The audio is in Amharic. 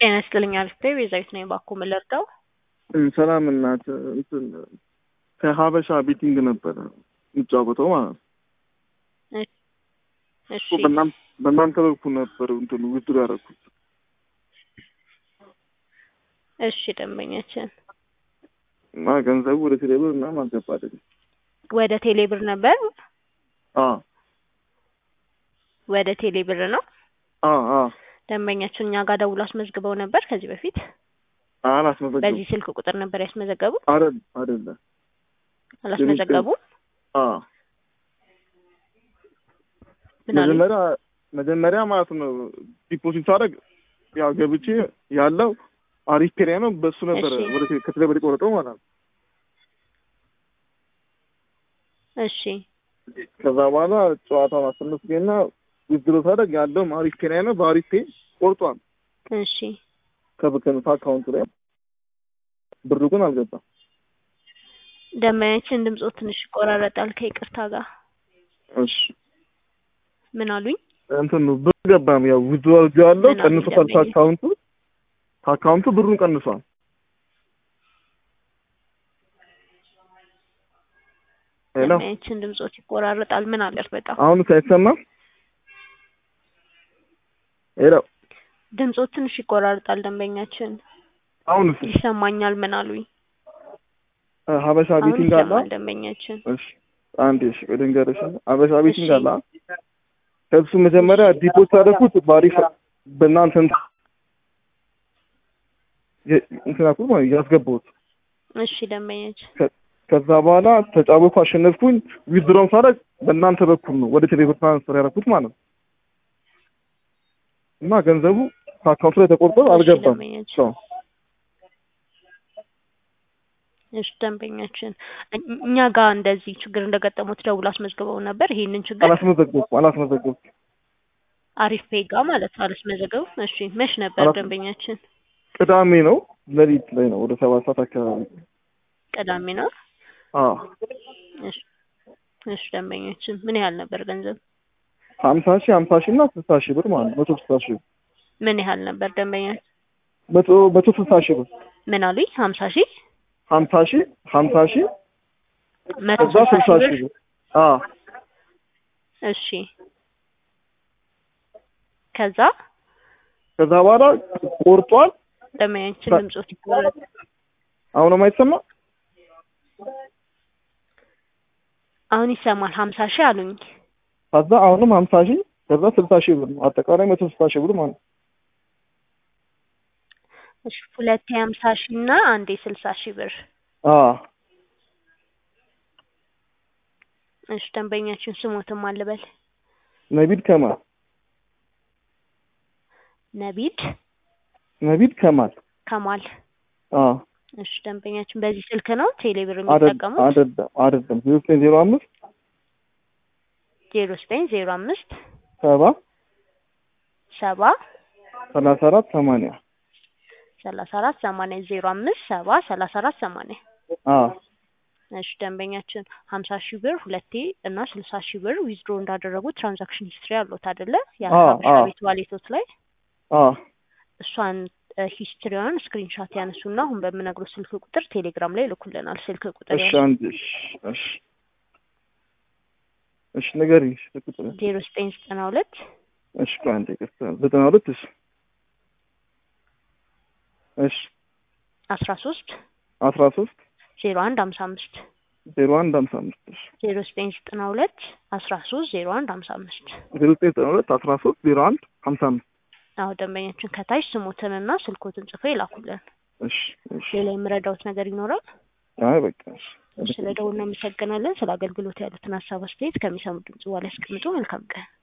ጤና ይስጥልኝ አሪፍ ነኝ። ቤዛዊት ነኝ። እባክዎ ምን ልርዳው? ሰላም እናት እንትን ከሀበሻ ቤቲንግ ነበረ የሚጫወተው ማለት ነው። እሺ በእናም- በእናንተ በኩል ነበር እንትኑ ውድድር ያደረኩት እሺ ደንበኛችን እና ገንዘቡ ወደ ቴሌብር እና ማስገባለኝ ወደ ቴሌብር ነበር አ ወደ ቴሌብር ነው አ አ ደንበኛችን እኛ ጋር ደውሎ አስመዝግበው ነበር ከዚህ በፊት አላስመዘገቡ በዚህ ስልክ ቁጥር ነበር ያስመዘገቡት አይደል አይደለ አላስመዘገቡም አ ምን አሉ መጀመሪያ መጀመሪያ ማለት ነው ዲፖዚት ሳደርግ ያው ገብቼ ያለው አሪፍ ፔሪያ ነው በሱ ነበር እሺ። ወደ ቴ- ከቴሌብር የቆረጠው ማለት ነው እሺ ከዛ በኋላ ጨዋታውን አሸነፍኩኝና ውድድር ሳደርግ ያለውም አሪፍ ፔሪያ ነው በአሪፍ ፔ ቆርጧል እሺ ከብከንታ አካውንት ላይ ብሩ ግን አልገባም ደንበኛችን ድምፆ ትንሽ ይቆራረጣል ከይቅርታ ጋር እሺ ምን አሉኝ እንትን ነው ብር ገባም ያው ውድድር ያለው ምን አሉ ቀንሶታል ደንበኛ? ከአካውንቱ ከአካውንቱ ብሩን ቀንሷል ሄሎ ደንበኛችን ድምፆት ይቆራረጣል ምን አለር በጣም አሁን ሳይሰማ ሄሎ ድምፆት ትንሽ ይቆራረጣል ደንበኛችን አሁንስ ይሰማኛል ምን አሉኝ ሀበሻ አሁን ቤቲንግ አለ ይሰማል ደንበኛችን እሺ አንዴ እሺ ልንገርሽ ሀበሻ ቤቲንግ እሺ። አለ ከብሱ መጀመሪያ ዲፖት ያደረኩት ባሪፍ በእናንተ እንትን የ- እንትን ያልኩት ማለት ያስገባሁት እሺ ደንበኛችን ከዛ በኋላ ተጫወኩ አሸነፍኩኝ ዊዝድሮም ሳደርግ በእናንተ በኩል ነው ወደ ቴሌብር ትራንስፈር ያደረኩት ማለት ነው እና ገንዘቡ ከአካውንቱ ላይ ተቆርጦ እሺ አልገባም ደንበኛችን ሰው እሺ ደንበኛችን እኝ- እኛ ጋር እንደዚህ ችግር እንደገጠሙት ደውሎ አስመዝግበው ነበር ይሄንን ችግር አላስመዘገብኩም አላስመዘገብኩም አሪፍ ፔጋ ማለት ነው አላስመዘገቡ እሺ መች ነበር አላስ- ደንበኛችን ቅዳሜ ነው ሌሊት ላይ ነው ወደ ሰባት ሰዓት አካባቢ ቅዳሜ ነው አዎ እሺ እሺ ደንበኛችን ምን ያህል ነበር ገንዘብ ሀምሳ ሺህ ሀምሳ ሺህ እና ስልሳ ሺህ ብር ማለት ነው መቶ ስልሳ ሺህ ብር ምን ያህል ነበር ደንበኛ መቶ መቶ ስልሳ ሺህ ብር ምን አሉኝ ሀምሳ ሺህ ሀምሳ ሺህ ሀምሳ ሺህ መቶ ከዛ ስልሳ ስልሳ ሺህ ሺህ ብር ብር አዎ እሺ ከዛ ከዛ በኋላ ቆርጧል ደንበኛችን ባ- ድምፆት ይቆረጥ አሁንም አይሰማ አሁን ይሰማል ሀምሳ ሺህ አሉኝ ከዛ አሁንም ሀምሳ ሺህ ከዛ ስልሳ ሺህ ብር ነው አጠቃላይ መቶ ስልሳ ሺህ ብር ማለት ነው እሺ ሁለቴ ሀምሳ ሺህ እና አንዴ ስልሳ ሺህ ብር አዎ እሺ ደንበኛችን ስሞትም አልበል ነቢድ ከማል ነቢድ ነቢድ ከማል ከማል አዎ እሺ ደንበኛችን በዚህ ስልክ ነው ቴሌብር አደ- የሚጠቀሙት አይደለም አይደለም ዜሮ ዘጠኝ ዜሮ አምስት ዜሮ ዘጠኝ ዜሮ አምስት ሰባ ሰባ ሰላሳ አራት ሰማንያ ሰላሳ አራት ሰማንያ ዜሮ አምስት ሰባ ሰላሳ አራት ሰማንያ አዎ እሺ ደንበኛችን ሀምሳ ሺህ ብር ሁለቴ እና ስልሳ ሺህ ብር ዊዝድሮ እንዳደረጉ ትራንዛክሽን ሂስትሪ አሉት አይደለ አዎ፣ የሀበሻ አዎ። ቤት ዋሌቶት ላይ አዎ እሷን ሂስትሪዋን ስክሪንሻት ያነሱና አሁን በምነግሩ ስልክ ቁጥር ቴሌግራም ላይ ይልኩልናል ስልክ ቁጥር እሺ አንድ እሺ እሺ እሺ ንገሪኝ እሺ ቁጥር ዜሮ ዘጠኝ ዘጠና ሁለት እሺ ቆይ አንዴ ይቅርታ ዘጠና ሁለት እሺ እሺ አስራ ሶስት አስራ ሶስት ዜሮ አንድ ሀምሳ አምስት ዜሮ አንድ ሀምሳ አምስት እሺ ዜሮ ዘጠኝ ዘጠና ሁለት አስራ ሶስት ዜሮ አንድ ሀምሳ አምስት ዜሮ ዘጠኝ ዘጠና ሁለት አስራ ሶስት ዜሮ አንድ ሀምሳ አምስት አዎ ደንበኛችን ከታች ስሞትንና ስልኮትን ጽፎ ይላኩልን እሺ እሺ ሌላ የምረዳውት ነገር ይኖራል አይ በቃ እሺ ስለ ደውል እናመሰግናለን ስለ አገልግሎት ያሉትን ሀሳብ አስተያየት ከሚሰሙ ድምጽ በኋላ ያስቀምጡ መልካም ቀን